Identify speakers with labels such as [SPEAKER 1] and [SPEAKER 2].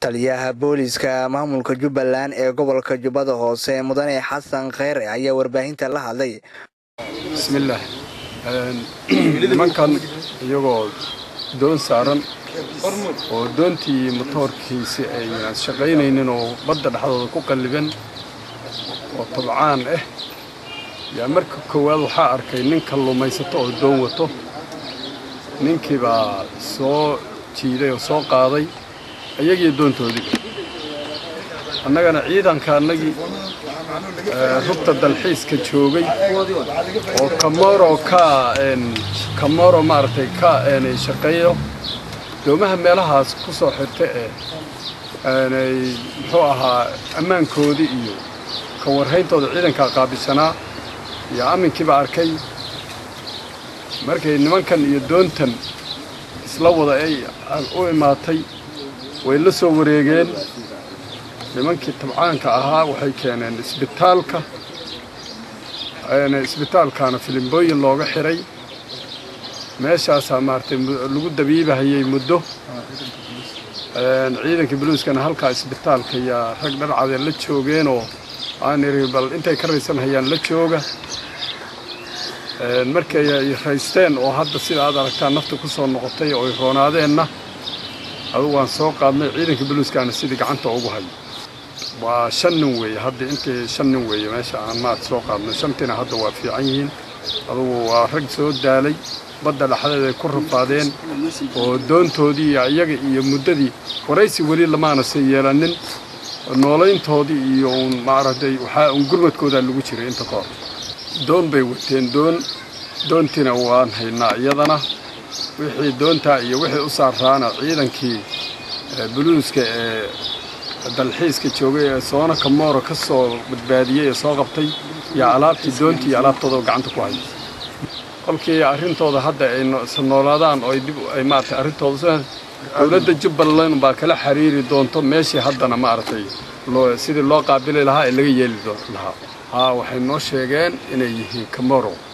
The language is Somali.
[SPEAKER 1] taliyaha booliiska maamulka jubbaland ee gobolka jubbada hoose mudane xasan kheyre ayaa warbaahinta la hadlay
[SPEAKER 2] bismillaah nimankan iyagoo doon saaran oo doontii motoorkiisi aynan shaqaynaynin oo badda dhexdooda ku qalliban oo tabcaan ah yaa marka koowaad waxaa arkay nin kalluumaysato oo doon wato ninkii baa soo jiiday oo soo qaaday iyagii doontoodiiba annagana ciidanka annagii rugta dalxiiska joogay oo kamoro ka kamoro maaragtay ka shaqeeyo doomaha meelahaas ku soo xirta ee muxuu ahaa ammaankoodii iyo ka warhayntooda ciidankaa qaabisanaa iyo aminkiiba arkay markay nimankan iyo doontan isla wada ay u imaatay way la soo wareegeen nimankii tabcaanka ahaa waxay keeneen isbitaalka isbitaalkaana filimbooyin looga xiray meeshaasaa maaragtay lagu dabiibahayay muddo ciidanka buluuskana halkaa isbitaalka yaa rag dharcadee la joogeenoo aan iri bal intay ka raysanhayaan la jooga markay ay raysteen oo hadda sida aad aragtaan nafta ku soo noqotay oo ay roonaadeenna adugu waan soo qaadnay ciidanka buluuskaana sidii gacanta ugu hayo waa shan nin weeye hadda intii shan nin weeye meesha aan maad soo qaadnay shantiina hadda waa fiican yihiin adugu waa rag soo daalay badda dhexdeed ay ku rafaadeen oo doontoodii iyo iyaga iyo muddadii waraysi weli lamaana se yeelanin noolayntoodii iyo uun maaragtay waxaa uun gurmadkoodaa lagu jiray inta ka hor doon bay wateen doon doontiina waan haynaa iyadana wixii doontaa iyo wixii u saaraana ciidankii buluuska ee dalxiiska joogay ee soona kamooro ka soo badbaadiyey ee soo qabtay yaa alaabtii doontii iyo alaabtooda gacanta ku haya kolkii arrintooda hadda ay noolaadaan oo dib ay maaragtay arrintooda dowladda jubbaland baa kala xiriiri doonto meeshii haddana maaragtay loo sidii loo qaabili lahaa ee laga yeeli lahaa haa waxay noo sheegeen inay yihiin kamoro